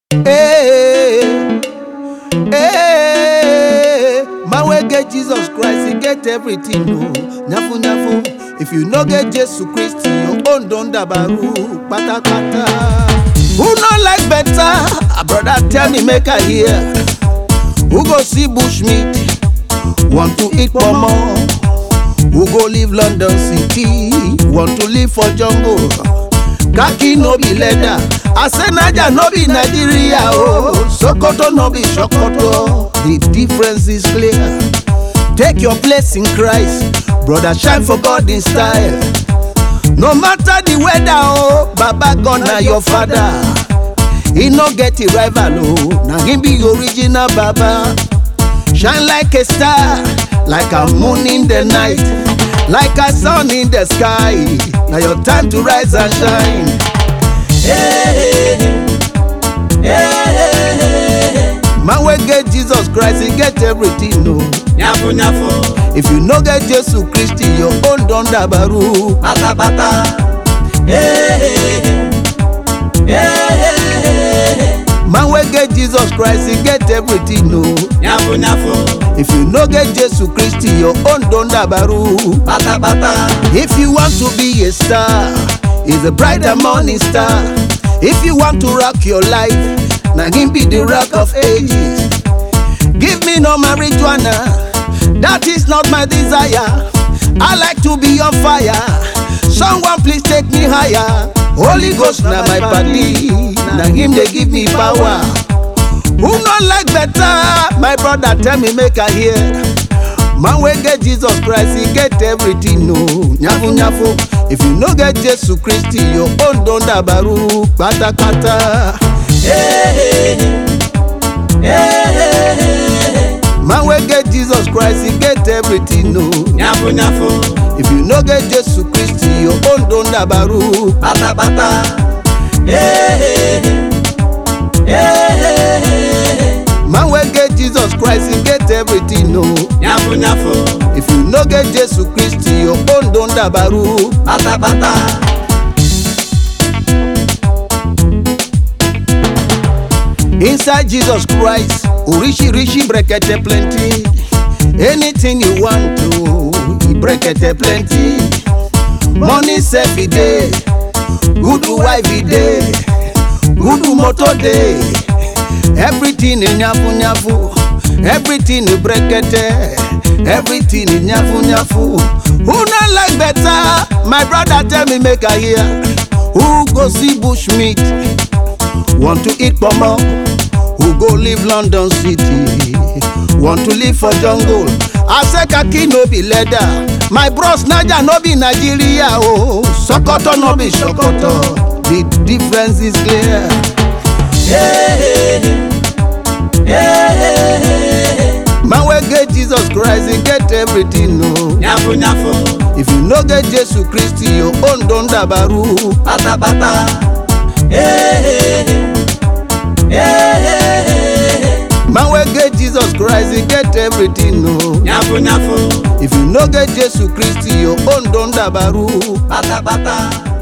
Hey, hey, man wey get Jesus Christ, he get everything. No, nyafu nyafu. If you no get Jesus Christ, your own don dabaru patapata. Who no like better? Ah, Brother, tell me, make I hear. Who go see bushmeat? Want to eat pomo? Who go live London City? Want to live for jungle? Khaki no be leather. I say Naija no be Nigeria. Oh, Sokoto no be Sokoto. The difference is clear. Take your place in Christ, brother. Shine for God in style. No matter the weather, oh, Baba God na your father. He no get a rival, oh, na him be original Baba. Shine like a star, like a moon in the night, like a sun in the sky. Now your time to rise and shine. Hey, hey, hey. Man wey get Jesus Christ, he get everything, no. Nyafu nyafu, If you no get Jesus Christ, your own don dabaru. bata bata. Hey, hey, hey, Man wey get Jesus Christ, he get everything, no. nyafu nyafu, If you no get Jesus Christ, your own don dabaru. bata bata. If you want to be a star, is a brighter morning star. If you want to rock your life, now him be the rock of ages. Give me no marijuana, that is not my desire. I like to be on fire. Someone please take me higher. Holy Ghost na my body, na him they give me power. Who not like better? My brother tell me make I hear. Man wey get Jesus Christ, he get everything no. Nyafu nyafu. If you no get Jesus Christ, your own don dabaru kpatakpata. Hey, hey, Man wey get Jesus Christ, he get everything no. nyafu nyafu, If you no get Jesus Christ, your own don dabaru. bata bata. Hey, hey, Man wey get Jesus Christ, he get everything no. nyafu nyafu, If you no get Jesus Christ, your own don dabaru. bata bata. Inside Jesus Christ, Orishi brekete plenty. Anything you want to, he brekete plenty. Money sef e dey, good wife e dey, good motor dey. Everything in nyafu nyafu, everything in brekete, everything in nyafu nyafu. Who not like better? My brother tell me make I hear. Who go see bushmeat? Want to eat pomo? Who go live London City? Want to live for jungle? I say khaki no be leather. My bros Naija no be Nigeria oh. Sokoto no be Sokoto. The difference is clear. Hey, hey, Man wey get Jesus Christ, he get everything no. nyafu nyafu, If you no get Jesus Christ, your own don dabaru. bata bata. Hey, hey, Man wey get Jesus Christ, he get everything no. nyafu nyafu, If you no get Jesus Christ, your own don dabaru. bata bata.